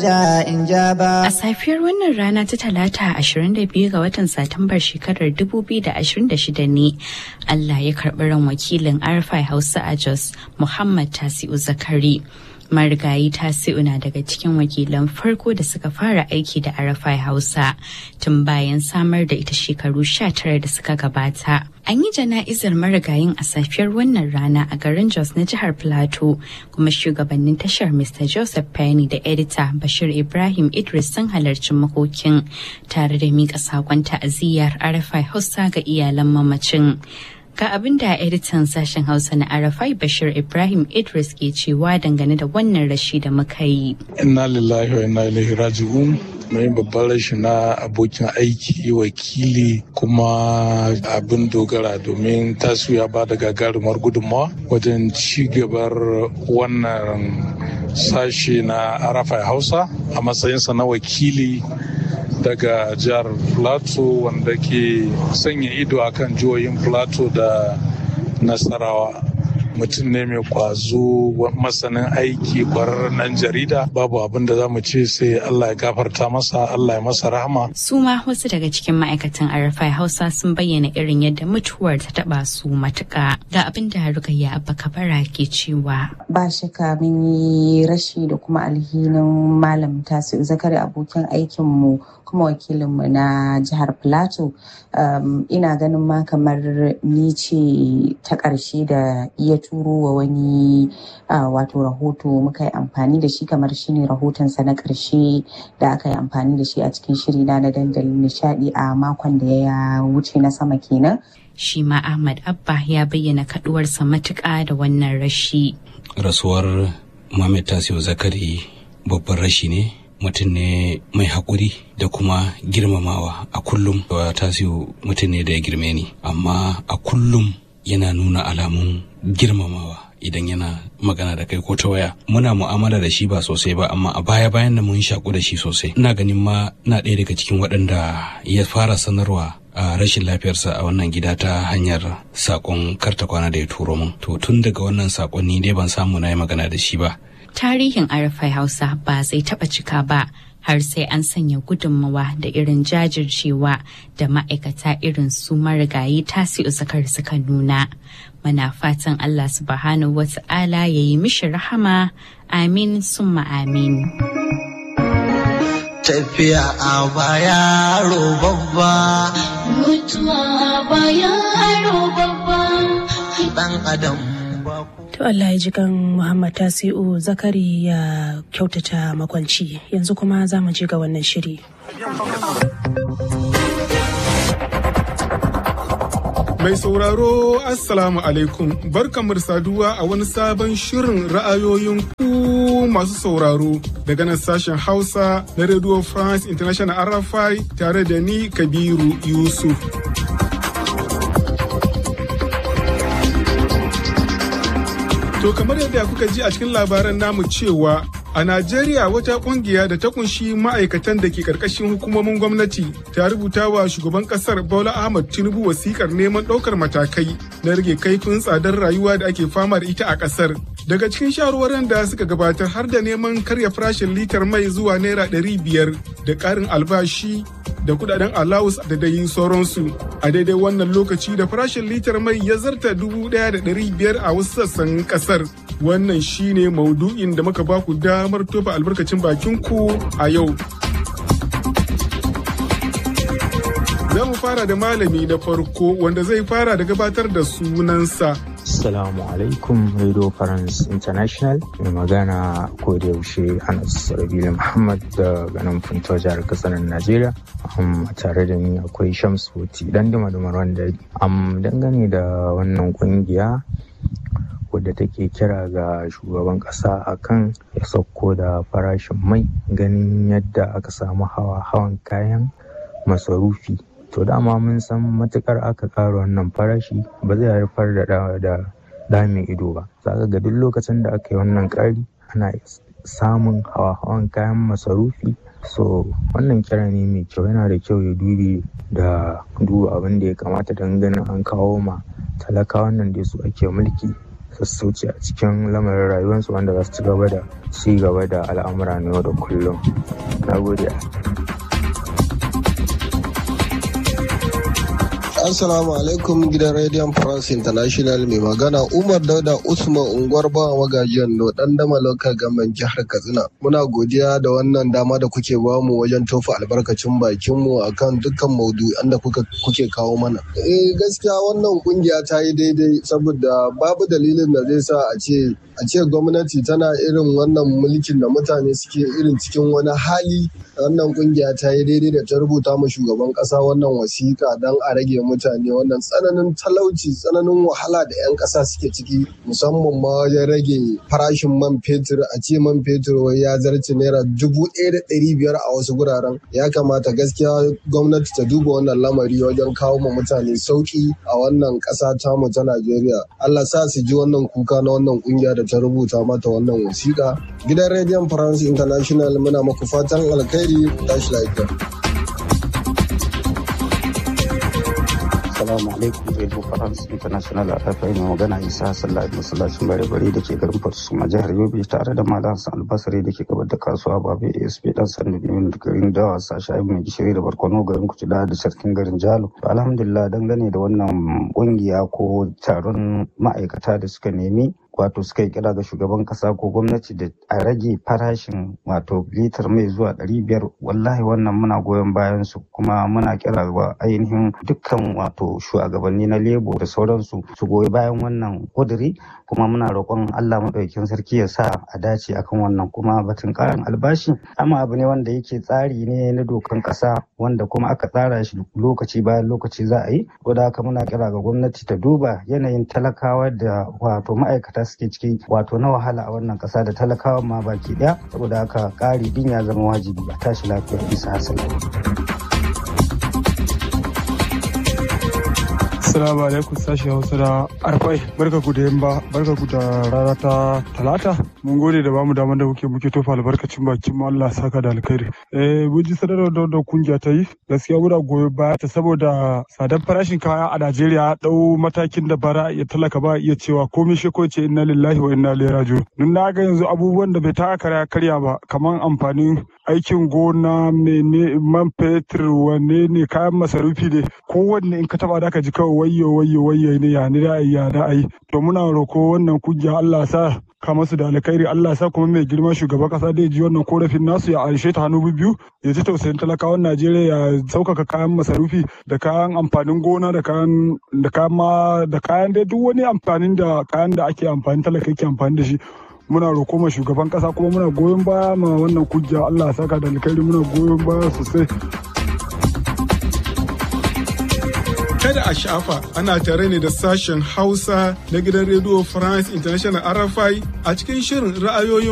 A safiyar wannan rana ta talata 22 ga watan Satumbar shekarar 2026 ne Allah ya karɓi ran wakilin Arfai Hausa a Jos Muhammad Tasi'u Zakari. marigayi tasi'u na daga cikin wakilan farko da suka fara aiki da arafai hausa tun bayan samar da ita shekaru 19 da suka gabata an yi jana'izar marigayin a safiyar wannan rana a garin jos na jihar plateau kuma shugabannin tashar mr joseph penny da edita bashir ibrahim idris sun halarci makokin tare da miƙa saƙon ta'aziyyar arafai hausa ga iyalan mamacin Ga abin da editan sashen Hausa na Arafai Bashir Ibrahim Idris ke cewa dangane da wannan rashi da muka yi. Inna lillahi wa inna ilaihi raji'un. mai babban rashi na abokin aiki wakili kuma abin dogara domin tasu ya ba da gagarumar gudunmawa wajen ci gabar wannan sashe na arafai hausa a matsayinsa na wakili daga jihar plateau wanda ke sanya ido akan jihohin plateau da nasarawa mutum ne mai kwazo masanin aiki kwararren nan jarida babu abin da za mu ce sai Allah ya gafarta masa Allah ya masa rahama. Su ma wasu daga cikin ma'aikatan Arafai Hausa sun bayyana irin yadda mutuwar ta taba su matuka ga abin da Rukayya Abba Kabara ke cewa. Ba shaka mun yi rashi da kuma alhinin malam Tasiu Zakari abokin aikinmu kuma wakilinmu na jihar Plateau. ina ganin ma kamar ni ce ta ƙarshe da iya turo wa wani wato rahoto muka yi amfani da shi kamar shine rahotonsa na ƙarshe da aka yi amfani da shi a cikin shiri na dandalin nishadi a makon da ya wuce na sama kenan. Shi ma Ahmad Abba ya bayyana kaduwarsa matuƙa da wannan rashi. Rasuwar Muhammad Tasiu Zakari babban rashi ne mutum ne mai haƙuri da kuma girmamawa a kullum tasiu mutum ne da ya girme ni amma a kullum yana nuna alamun girmamawa idan yana magana da kai ko ta waya muna mu'amala da shi ba sosai ba amma a baya bayan da mun shaku da shi sosai ina ganin ma na ɗaya daga cikin waɗanda ya fara sanarwa a rashin lafiyarsa a wannan gida ta hanyar sakon karta kwana da ya turo min to tun daga wannan sakonni dai ban samu na yi magana da shi ba tarihin arafai hausa ba zai taba cika ba har sai an sanya gudunmawa da irin jajircewa da ma'aikata irin su marigayi tasi'u zakar suka nuna muna fatan allah subhanahu wa ta'ala ya yi mishi rahama amin summa amin tafiya a baya babba mutuwa a baya babba dan adam To Allah ya ji kan Muhammad Tasi'u Zakari ya kyautata makwanci yanzu kuma za mu je ga wannan shiri. Mai sauraro Assalamu alaikum barkamar saduwa a wani sabon shirin ra'ayoyin ku masu sauraro daga nan sashen Hausa na Radio France International RFI tare da ni Kabiru Yusuf. To kamar yadda kuka ji a cikin labaran namu cewa a Najeriya wata kungiya da ta kunshi ma'aikatan da ke karkashin hukumomin gwamnati ta rubuta wa shugaban kasar Bola Ahmad Tinubu wasikar neman ɗaukar matakai na rage kaifin tsadar rayuwa da ake fama da ita a kasar. Daga cikin shawarwarin da suka gabatar har da neman karya farashin litar mai zuwa naira ɗari biyar da ƙarin albashi da kudaden alawus da dai sauransu a daidai wannan lokaci da farashin litar mai ya zarta dubu ɗaya da ɗari biyar a wasu sassan ƙasar wannan shine maudu'in da muka baku damar tofa albarkacin bakin ku a yau za mu fara da malami na farko wanda zai fara da gabatar da sunansa Assalamu alaikum Radio France International mai magana ko da yaushe Anas Rabilu Muhammad da ganin Funto jihar Katsinan Najeriya. Um, tare da ni akwai Shamsu dan duma wanda um, dangane da wannan kungiya wadda take kira ga shugaban kasa akan ya sauko da farashin mai ganin yadda aka samu hawa hawan kayan masarufi to dama mun san matukar aka ƙara wannan farashi ba zai haifar da da damin ido ba za ga duk lokacin da aka yi wannan ƙari ana samun hawa-hawan kayan masarufi so wannan kira ne mai kyau yana da kyau ya dubi da duba abin da ya kamata don ganin an kawo ma talakawan nan da su ake mulki sassauci a cikin lamarin rayuwarsu wanda za su ci gaba da ci gaba da al'amura na yau da kullum na gode Assalamu alaikum gidan Radio France International mai magana Umar Dauda Usman unguwar bawa magajiyan no dan dama local government jihar Katsina. Muna godiya da wannan dama da kuke bamu wajen tofa albarkacin bakin mu akan dukkan maudu'an da kuka kuke kawo mana. Eh gaskiya wannan kungiya ta yi daidai saboda babu dalilin da zai sa a ce a ce gwamnati tana irin wannan mulkin da mutane suke irin cikin wani hali wannan kungiya ta yi daidai da ta rubuta ma shugaban kasa wannan wasiƙa don a rage mutane wannan tsananin talauci tsananin wahala da 'yan ƙasa suke ciki musamman ma wajen rage farashin man fetur a ce man fetur wai ya zarce naira dubu ɗaya da ɗari biyar a wasu guraren ya kamata gaskiya gwamnati ta duba wannan lamari wajen kawo ma mutane sauƙi a wannan ƙasa tamu ta najeriya allah sa su ji wannan kuka na wannan ƙungiya da ta rubuta mata wannan wasiƙa gidan rediyon france international muna maku fatan alkhairi tashi lafiya Assalamu alaikum Radio France International a rafai mai magana Isa Sallah masallacin bare bare da ke garin Fatusuma jihar Yobe tare da Malam Hassan Albasari da ke gabar da kasuwa Babe ASP dan Sandu Bimin da garin Dawa Sasha Ibn mai gishiri da Barkono garin Kutuda da sarkin garin Jalo. Alhamdulillah dangane da wannan kungiya ko taron ma'aikata da suka nemi wato suka yi kira ga shugaban kasa ko gwamnati da a rage farashin wato litar mai zuwa ɗari biyar wallahi wannan muna goyon bayan su kuma muna kira ga ainihin dukkan wato shugabanni na lebo da sauransu su goyi bayan wannan kuduri kuma muna roƙon Allah maɗaukin sarki ya sa a dace akan wannan kuma batun ƙarin albashi amma abu ne wanda yake tsari ne na dokan ƙasa wanda kuma aka tsara shi lokaci bayan lokaci za a yi da haka muna kira ga gwamnati ta duba yanayin talakawa da wato ma'aikata suke ciki wato na wahala a wannan kasa da talakawa ma baki daya saboda haka ƙari din ya zama wajibi a tashi lafiya bisa hasali. Assalamu alaikum sashi Hausa da Arfai. Barka ku da yamma, barka ku da rana ta Talata. Mun gode da bamu damar da muke muke tofa albarkacin bakin mu Allah saka da alkhairi. Eh mun ji sanarwar da wannan kungiya ta yi. Gaskiya muna goyo baya ta saboda tsadar farashin kaya a Najeriya dau matakin da bara ya talaka ba iya cewa komai shi ko ce inna lillahi wa inna ilaihi raji'un. Nun na ga yanzu abubuwan da bai taka karya karya ba kamar amfanin aikin gona mene man fetur wanne ne kayan masarufi ne kowanne in ka taba da ka ji kawai wayyo wayyo wayyo ne ya ni da ya da ai to muna roko wannan kungiya Allah sa ka masu da alkhairi Allah sa kuma mai girma shugaban kasa da ji wannan korafin nasu ya anshe ta hannu biyu ya ji tausayin talakawan Najeriya ya saukaka kayan masarufi da kayan amfanin gona da kayan da kayan ma da kayan dai duk wani amfanin da kayan da ake amfani talaka yake amfani da shi muna roƙo ma shugaban ƙasa kuma muna goyon baya ma wannan kungiya Allah ya saka da alkhairi muna goyon baya sosai Kada a shafa ana tare ne da sashen Hausa na gidan Radio France International RFI a cikin shirin ra'ayoyin